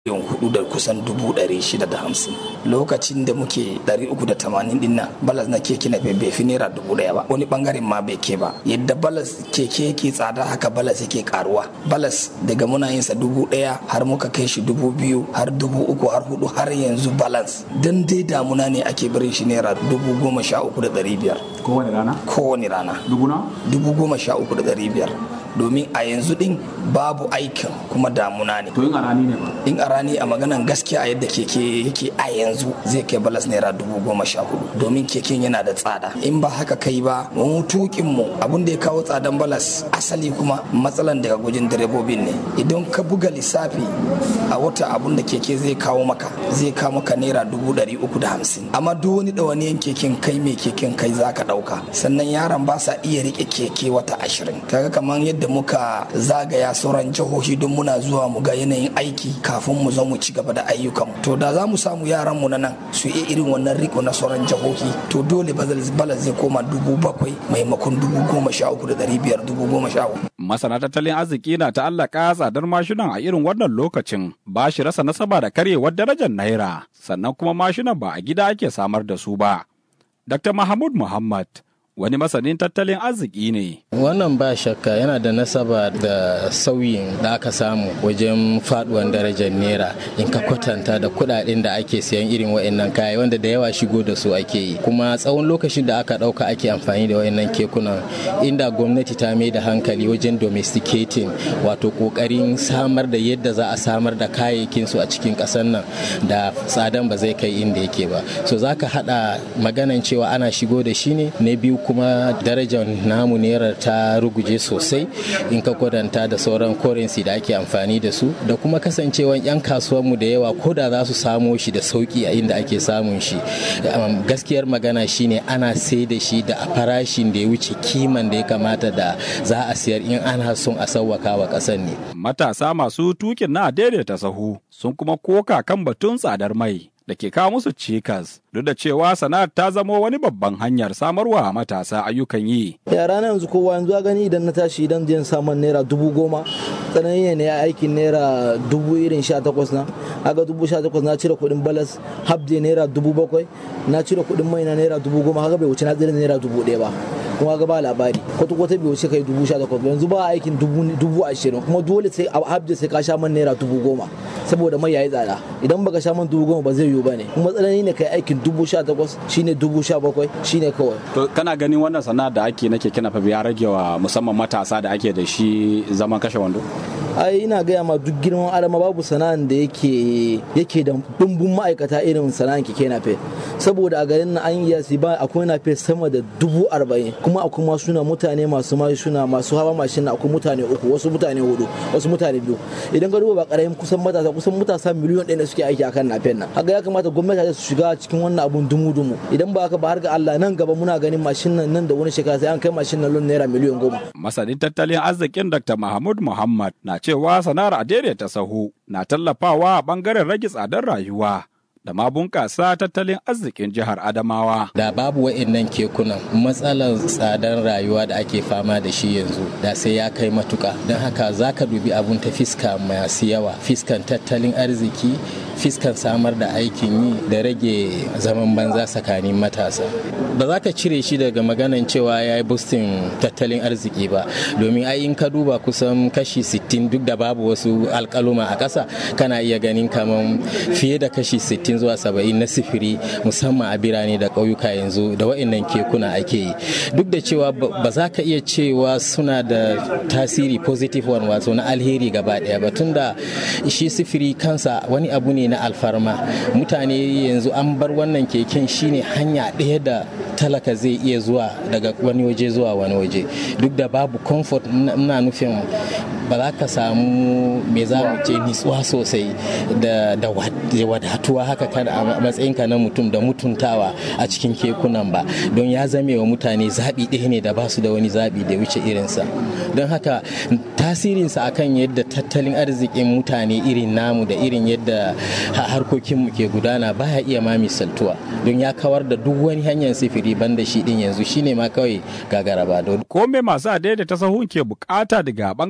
miliyan hudu da kusan dubu ɗari shida da hamsin lokacin da muke ɗari uku da tamanin din nan balas na keke na bai fi naira dubu ɗaya ba wani bangaren ma bai ke ba yadda balas keke yake tsada haka balas yake karuwa balas daga muna yin sa dubu ɗaya har muka kai shi dubu biyu har dubu uku har hudu har yanzu balance dan dai damuna ne ake barin shi naira dubu goma sha uku da ɗari biyar kowane rana kowane rana dubu na dubu goma sha uku da ɗari biyar domin a yanzu din babu aikin kuma damuna ne to yin arani ne ba in a rani a maganan gaskiya a yadda keke yake a yanzu zai kai balas naira dubu goma sha hudu domin keken yana da tsada in ba haka kai ba mu tukin mu abin da ya kawo tsadan balas asali kuma matsalan daga gujin direbobin ne idan ka buga lissafi a wata abun da keke zai kawo maka zai kawo maka naira dubu dari uku da hamsin amma duk wani ɗawaniyan keken kai mai keken kai za ka ɗauka sannan yaran ba sa iya rike keke wata ashirin kaga kamar yadda muka zagaya sauran jihohi don muna zuwa mu ga yanayin aiki kafin mu zo mu ci gaba da ayyukan to da za mu samu yaran mu na nan su yi irin wannan riko na sauran jihohi to dole bala zai koma dubu bakwai maimakon dubu goma sha uku da ɗari biyar dubu goma sha uku. Masana tattalin arziki na ta'allaka tsadar mashinan a irin wannan lokacin ba shi rasa nasaba da karyewar darajar naira sannan kuma mashinan ba a gida ake samar da su ba. Dr. Mahmud Muhammad wani masanin tattalin arziki ne. Wannan ba shakka yana da nasaba da sauyin da aka samu wajen faduwan darajar naira in ka kwatanta da kudaden da ake siyan irin wa'annan kaya wanda da yawa shigo da su ake yi kuma tsawon lokacin da aka dauka ake amfani da wa'annan kekunan inda gwamnati ta mai da hankali wajen domesticating wato kokarin samar da yadda za a samar da kayayyakin su a cikin kasar nan da tsadan ba zai kai inda yake ba so zaka hada maganan cewa ana shigo da shi ne na biyu kuma darajar namu naira ta ruguje sosai in ka kwadanta da sauran currency da ake amfani da su da kuma kasancewan 'yan kasuwanmu da yawa ko da za su samo shi da sauki a inda ake samun shi gaskiyar magana shine ana sai da shi da farashin da ya wuce kiman da ya kamata da za a siyar in ana son a sauwaka wa ƙasar ne matasa masu tukin na daidaita sahu sun kuma koka kan batun tsadar mai da ke kawo musu cikas duk da cewa sana'ar ta zamo wani babban hanyar samarwa matasa ayyukan yi. yara na yanzu kowa yanzu gani idan na tashi idan jin samun naira dubu goma tsanani ne ya aikin naira dubu irin sha takwas na aga dubu sha takwas na cire kuɗin balas habde naira dubu bakwai na cire kuɗin mai na naira dubu goma haka bai wuce na tsira naira dubu ɗaya ba kuma ga ba labari kwata kwata bai wuce kai dubu sha takwas yanzu ba aikin dubu ashirin kuma dole sai a habde sai ka sha man naira dubu goma saboda mai yayi tsada idan baka sha man dubu goma ba zai yiwu ba ne kuma tsanani ne kai aikin dubu sha takwas shine dubu sha bakwai shine kawai. To kana ganin wannan sana'a da ake nake kina fa ya rage wa musamman matasa da ake da shi zaman kashe wando? ai ina gaya ma duk girman adama babu sana'an da yake yake da dumbun ma'aikata irin sana'an keke nafe saboda a garin nan an yi ba akwai nafe sama da dubu arba'in kuma akwai masu suna mutane masu mashina masu hawa mashin akwai mutane uku wasu mutane hudu wasu mutane biyu idan ka duba ba karamin kusan matasa kusan matasa miliyon ɗaya da suke aiki akan nafen nan haka ya kamata gwamnati su shiga cikin wannan abun dumu dumu idan ba haka ba har ga Allah nan gaba muna ganin mashin nan nan da wani shekara sai an kai mashin nan lon naira miliyon goma masanin tattalin arzikin Dr. Mahmud Muhammad na cewa sana'ar a daidaita sahu na tallafawa a bangaren rage tsadar rayuwa da ma bunƙasa tattalin arzikin jihar Adamawa. Da babu wa'annan kekunan matsalar tsadar rayuwa da ake fama da shi yanzu da sai ya kai matuka don haka za ka dubi abun ta fiska masu yawa fiskan tattalin arziki fiskan samar da aikin yi da rage zaman banza tsakanin matasa ba za ka cire shi daga maganan cewa ya yi boostin tattalin arziki ba domin ai in ka duba kusan kashi 60 duk da babu wasu alkaluma a ƙasa kana iya ganin kamar fiye da kashi 60 zuwa 70 na sifiri musamman a birane da ƙauyuka yanzu da wa'annan kekuna ake yi duk da cewa ba za ka iya cewa suna da tasiri positive one wato na alheri gaba ɗaya ba tunda shi sifiri kansa wani abu ne na alfarma mutane yanzu an bar wannan keken shine hanya ɗaya da talaka zai iya zuwa daga wani waje zuwa wani waje duk da babu comfort na nufin ba za ka samu me za mu ce nitsuwa sosai da wadatuwa haka kada a matsayinka na mutum da mutuntawa a cikin kekunan ba don ya zame wa mutane zaɓi ɗaya ne da ba su da wani zaɓi da wuce irinsa don haka tasirinsa akan yadda tattalin arzikin mutane irin namu da irin yadda harkokinmu ke gudana baya iya ma misaltuwa don ya kawar da duk wani hanyar sifiri banda shi din yanzu shine ma kawai gagara ba ko me masu daidaita sahun ke bukata daga bangaren gwamnati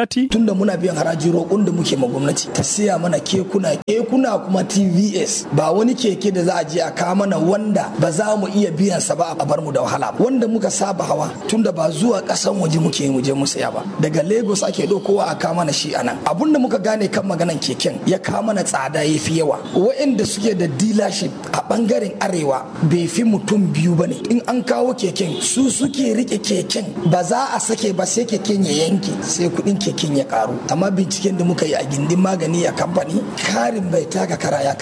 gwamnati? Tunda muna biyan haraji roƙon da muke ma gwamnati ta siya mana kekuna kekuna kuma TVS ba wani keke da za a je a kawo mana wanda ba za mu iya biyan sa ba a bar mu da wahala ba wanda muka saba hawa tunda ba zuwa ƙasan waje muke mu je mu saya ba daga Lagos ake ɗaukowa a kawo mana shi anan abun da muka gane kan maganan keken ya kawo mana tsada ya fi yawa waɗanda suke da dealership a bangaren arewa bai fi mutum biyu ba ne in an kawo keken su suke rike keken ba za a sake ba sai keken ya yanke sai kuɗin keken ya karu amma binciken da muka yi a gindin magani a kamfani karin bai taka kara ya